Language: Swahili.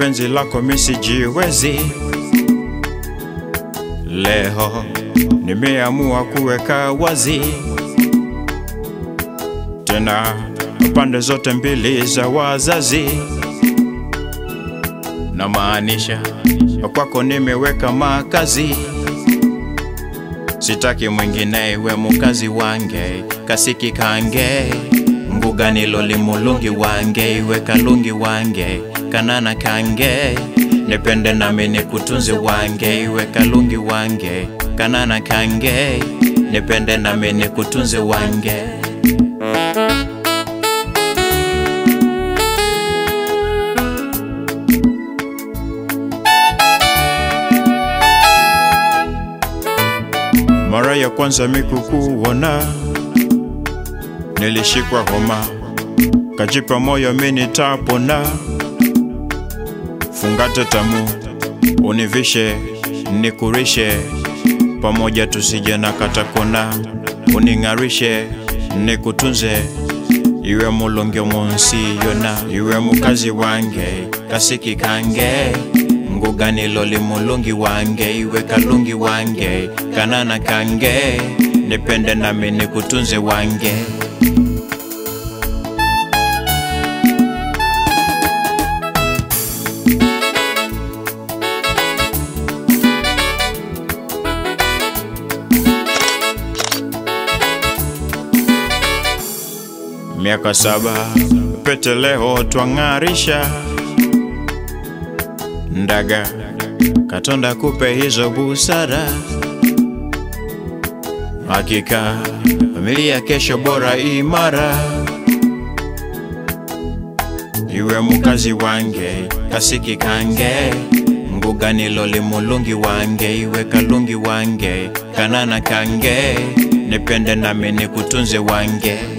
penzi lako misijiwezi. Leo nimeamua kuweka wazi tena pande zote mbili za wazazi, na maanisha kwako nimeweka makazi. Sitaki mwingine iwe mukazi wange kasiki kange mbugani loli mulungi wange iwe kalungi wange kanana kange nipende nami nikutunze wange iwe kalungi wange kanana kange nipende nami nikutunze wange Mara ya kwanza mikukuona nilishikwa homa, kajipa moyo mini tapona. Fungate tamu univishe nikurishe, pamoja tusije na katakona. Uning'arishe nikutunze, iwe mulonge munsi yona, iwe mukazi wange kasiki kange ngugani loli mulungi wange iwe kalungi wange kanana kange nipende nami nikutunze wange miaka saba pete leo twang'arisha ndaga katonda kupe hizo busara hakika familia kesho bora imara iwe mukazi wange kasiki kange ngugani loli mulungi wange iwe kalungi wange kanana kange nipende nami nikutunze wange